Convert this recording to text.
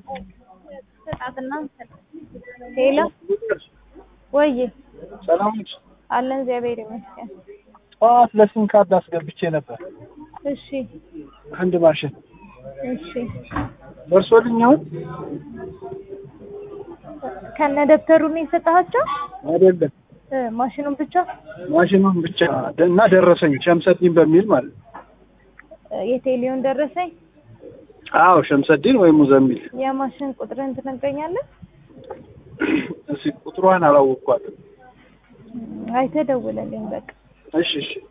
ሰጣትና ሄሎ ወይ ሰላም ነሽ? አለን እግዚአብሔር ይመስገን። ጠዋት ለሲም ካርድ አስገብቼ ነበር እሺ አንድ ማሽን እሺ ደርሶልኝ አሁን ከነ ደብተሩ ነው የሰጣቸው አይደለም እ ማሽኑን ብቻ ማሽኑን ብቻ እና ደረሰኝ ሸምሰዲን በሚል ማለት ነው። እ የቴሌውን ደረሰኝ አዎ ሸምሰዲን ወይ ሙዘሚል የማሽን ቁጥርን ትነግረኛለህ? እስኪ ቁጥሯን አላወቅኳትም። አይተህ ደውለልኝ በቃ እሺ እሺ